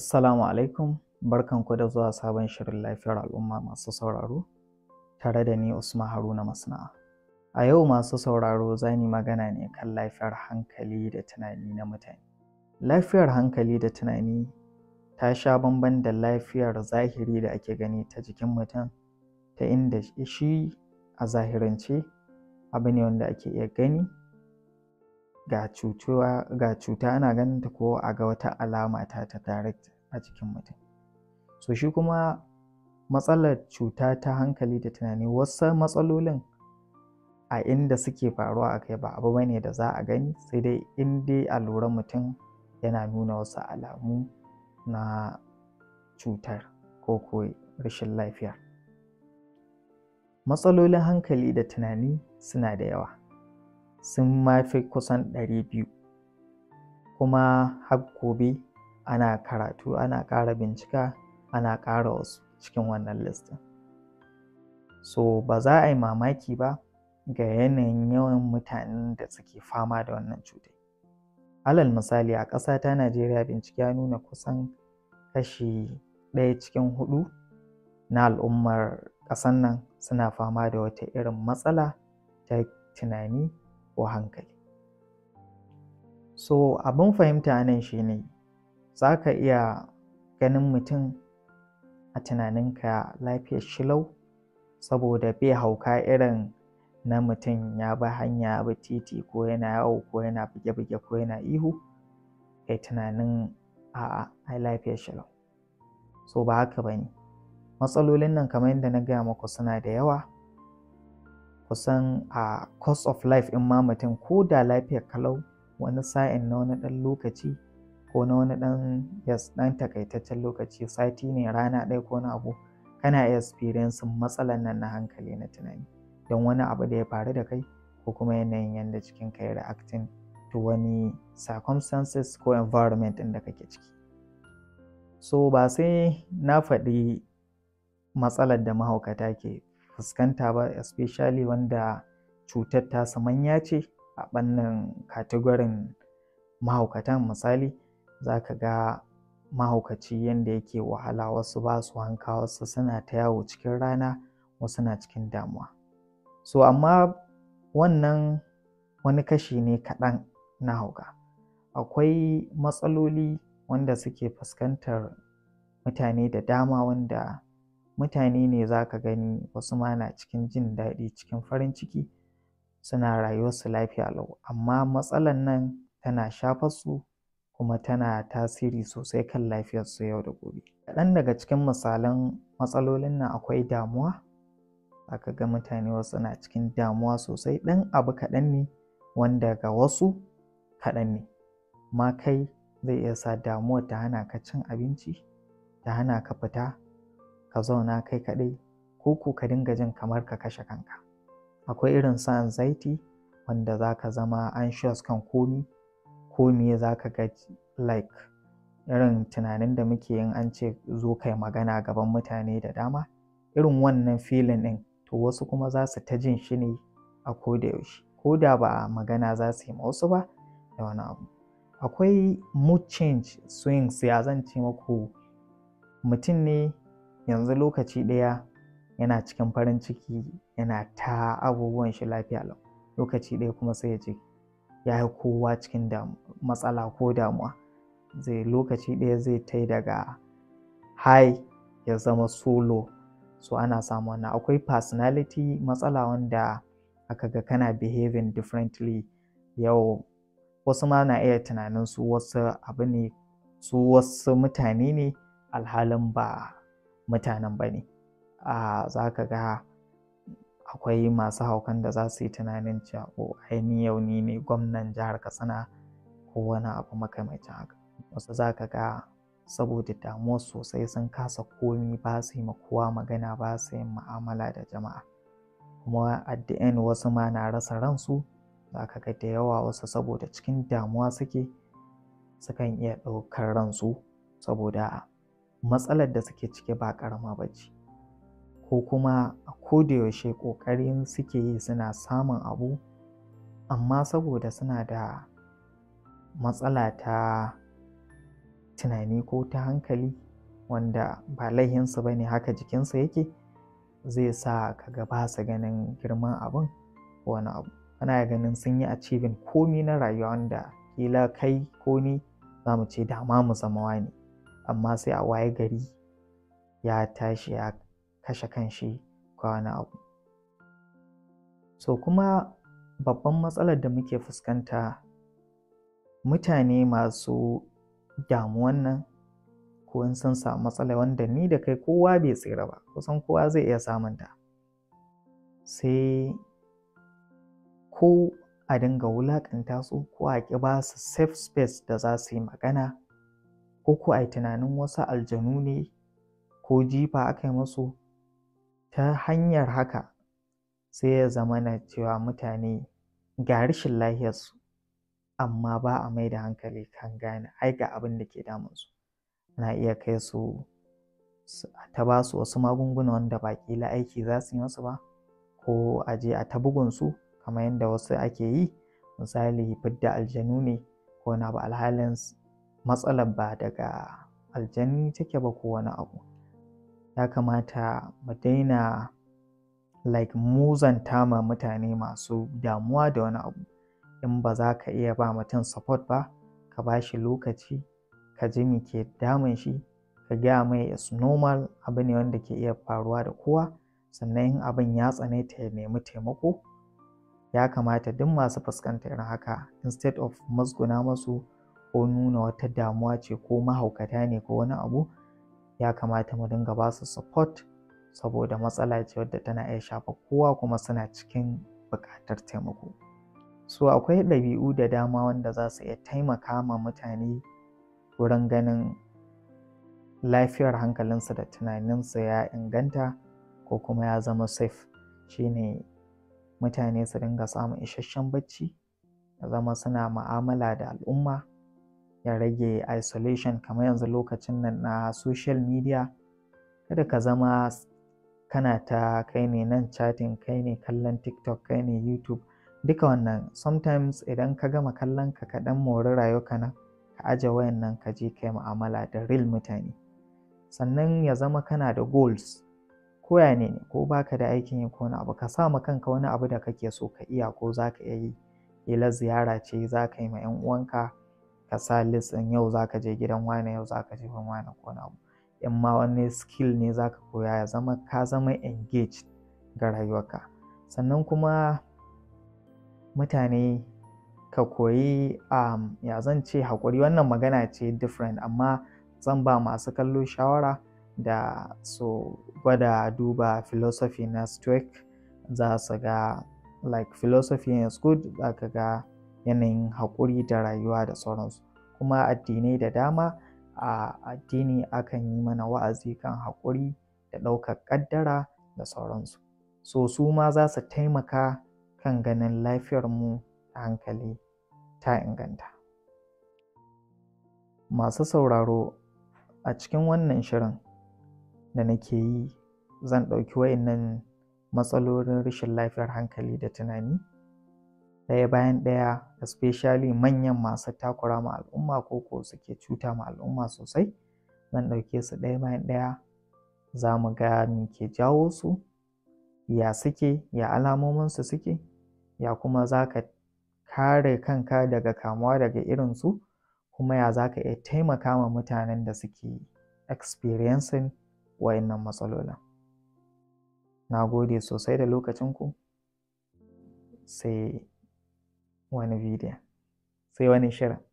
Assalamu alaikum, barkanku da zuwa sabon shirin lafiyar al'umma masu sauraro, tare da ni Usman Haruna Masna'a. A yau masu sauraro za ni magana ne kan lafiyar hankali da tunani na mutane. Lafiyar hankali da tunani ta sha bamban da lafiyar zahiri da ake gani ta jikin mutum, ta inda shi a zahirance abu ne wanda ake iya gani ga cutuwa ga cuta ana ganin ta ko a ga wata alama ta ta direct a jikin mutum so shi kuma matsalar cuta ta hankali da tunani wasu matsalolin a inda suke faruwa a kai ba abu bane da za a gani sai dai in dai a lura mutum yana nuna wasu alamu na cutar ko ko rashin lafiya matsalolin hankali da tunani suna da yawa sun mafi kusan ɗari biyu kuma har gobe ana karatu ana ƙara bincika ana ƙara wasu cikin wannan listin so ba za a yi mamaki ba ga yanayin yawan mutanen da suke fama da wannan cutar alal misali a ƙasa ta najeriya bincike ya nuna kusan kashi ɗaya cikin huɗu na al'ummar ƙasan nan suna fama da wata irin matsala ta tunani ko hankali so abin fahimta nan shine za ka iya ganin mutum a tunaninka lafiyar shilau saboda bai hauka irin na mutum ya bi hanya bi titi ko yana yawo ko yana buge-buge ko yana ihu kai tunanin a'a ai lafiyar shilau so ba haka ba ne matsalolin nan kamar yadda na gaya muku suna da yawa kusan a cost of life in ma mutum ko da lafiyar kalau wani sa'in na wani ɗan lokaci ko na wani ɗan yes ɗan takaitaccen lokaci sati ne rana ɗaya ko na abu kana iya experiencing matsalan nan na hankali na tunani don wani abu da ya faru da kai ko kuma yanayin yadda cikin ka ya reacting to wani circumstances ko environment ɗin da kake ciki so ba sai na faɗi matsalar da mahaukata ke fuskanta ba especially wanda cutar ta manya ce a ɓannin kategorin mahaukatan misali za ka ga mahaukaci yadda yake wahala wasu ba su hanka wasu suna ta yawo cikin rana wasu na cikin damuwa so amma wannan wani kashi ne kaɗan na hauka akwai matsaloli wanda suke fuskantar mutane da dama wanda mutane ne za ka gani wasu ma na cikin jin daɗi cikin farin ciki suna rayuwarsu lafiya lau amma matsalan nan tana shafar su kuma tana tasiri sosai kan lafiyarsu yau da gobe kaɗan daga cikin misalan matsalolin nan akwai damuwa aka ga mutane wasu na cikin damuwa sosai ɗan abu kaɗan ne wanda ga wasu kaɗan ne ma kai zai iya sa damuwar ta hana ka cin abinci ta hana ka fita ka zauna kai kaɗai ko ko ka dinga jin kamar ka kashe kanka akwai irin su anxiety wanda za ka zama anxious kan komi komi za ka ga like irin tunanin da muke yin an ce zo kai magana gaban mutane da dama irin wannan filin ɗin to wasu kuma za su ta jin shi ne a koda yaushe ko da ba magana za su yi wasu ba da wani abu akwai mood change swings ya zan ce muku mutum ne yanzu lokaci ɗaya yana cikin farin ciki yana ta abubuwan shi lafiya lau lokaci ɗaya kuma sai ya ce ya yi kowa cikin matsala ko damuwa zai lokaci ɗaya zai tai daga high ya zama solo so ana samu wannan akwai personality matsala wanda aka ga kana behaving differently yau wasu ma na iya tunanin su wasu abu ne su wasu mutane ne alhalin ba mutanen ba ne a za ka ga akwai masu haukan da za su yi tunanin cewa o aini yau ni ne gwamnan jihar katsina ko wani abu makamancin haka wasu za ka ga saboda damuwa sosai sun kasa komi ba su yi kowa magana ba su yin ma'amala da jama'a kuma at the end wasu ma na rasa ransu za ka ga da yawa wasu saboda cikin damuwa suke sukan iya ɗaukar ransu saboda matsalar da suke ciki ba ƙarama ba ce ko kuma a kodayaushe ƙoƙarin suke yi suna samun abu amma saboda suna da matsala ta tunani ko ta hankali wanda ba laihinsu ba ne haka jikinsu yake zai sa ka ga ba su ganin girman abin ko wani abu kana ganin sun yi achieving komi na rayuwa wanda kila kai ko ni za mu ce dama mu zama wani amma sai a waye gari ya tashi ya kashe kanshi ko wani abu so kuma babban matsalar da muke fuskanta mutane masu damuwan nan ko in sun samu matsala wanda ni da kai kowa bai tsira ba kusan kowa zai iya samun ta sai ko a dinga wulaƙanta su ko a ƙi ba su safe space da za su yi magana ko ko a yi tunanin wasu aljanu ne ko jifa aka yi musu ta hanyar haka sai ya zama na cewa mutane ga rashin lahiyarsu amma ba a mai da hankali kan gane ai ga abin da ke damunsu ana iya kai su ta ba su wasu magunguna wanda ba ƙila aiki za su yi masu ba ko a je a ta bugunsu kamar yadda wasu ake yi misali fidda aljanu ne ko wani abu alhalin matsalar ba daga aljani take ba ko wani abu ya kamata mu daina like muzanta ma mutane masu damuwa da wani abu in ba za ka iya ba mutum support ba ka ba shi lokaci ka ji me ke damun shi ka gaya mai is normal abu ne wanda ke iya faruwa da kowa sannan in abin ya tsane ta ya nemi taimako ya kamata duk masu fuskantar irin haka instead of musguna masu ko nuna wata damuwa ce ko mahaukata ne ko wani abu ya kamata mu dinga ba su support saboda matsala ce wadda tana iya shafa kowa kuma suna cikin buƙatar taimako so akwai ɗabi'u da dama wanda za su iya taimaka ma mutane wurin ganin lafiyar hankalinsu da tunaninsu ya inganta ko kuma ya zama safe shine mutane su dinga samun isasshen bacci ya zama suna ma'amala da al'umma ya rage isolation kamar yanzu lokacin nan na social media kada ka zama kana ta kai ne nan chatting kai ne kallon tiktok kai ne youtube duka wannan sometimes idan ka gama kallon ka kaɗan mori rayuwa nan ka aje wayan nan ka je kai mu'amala da real mutane sannan ya zama kana da goals ko ya ne ko baka da aikin yi ko wani abu ka sa ma kanka wani abu da kake so ka iya ko za ka iya yi kila ziyara ce za ka yi ma 'yan uwanka ka sa list ɗin yau za ka je gidan wane yau za ka je gidan wane ko wani abu in ma wani skill ne za ka koya ya zama ka zama engaged ga rayuwarka sannan kuma mutane ka koyi um, ya zan ce haƙuri wannan magana ce different amma zan ba masu kallo shawara da su gwada duba philosophy na stoic za su ga like philosophy is good za ka ga yanayin haƙuri da rayuwa da sauransu kuma addinai da dama a addini akan yi mana wa'azi kan haƙuri da ɗaukar ƙaddara da sauransu so su ma za su taimaka kan ganin lafiyarmu ta hankali ta inganta masu sauraro a cikin wannan shirin da nake yi zan ɗauki wayannan matsalolin rashin lafiyar hankali da tunani ɗaya bayan ɗaya especially manyan masu takura ma al'umma ko ko suke cuta ma al'umma sosai zan ɗauke su ɗaya bayan ɗaya za mu ga me ke jawo su ya suke ya alamominsu suke ya kuma za ka kare kanka daga kamuwa daga irinsu kuma ya za ka iya taimaka ma mutanen da suke experiencing wayannan matsalolin na gode sosai da lokacinku sai wani bidiyon sai wani shirin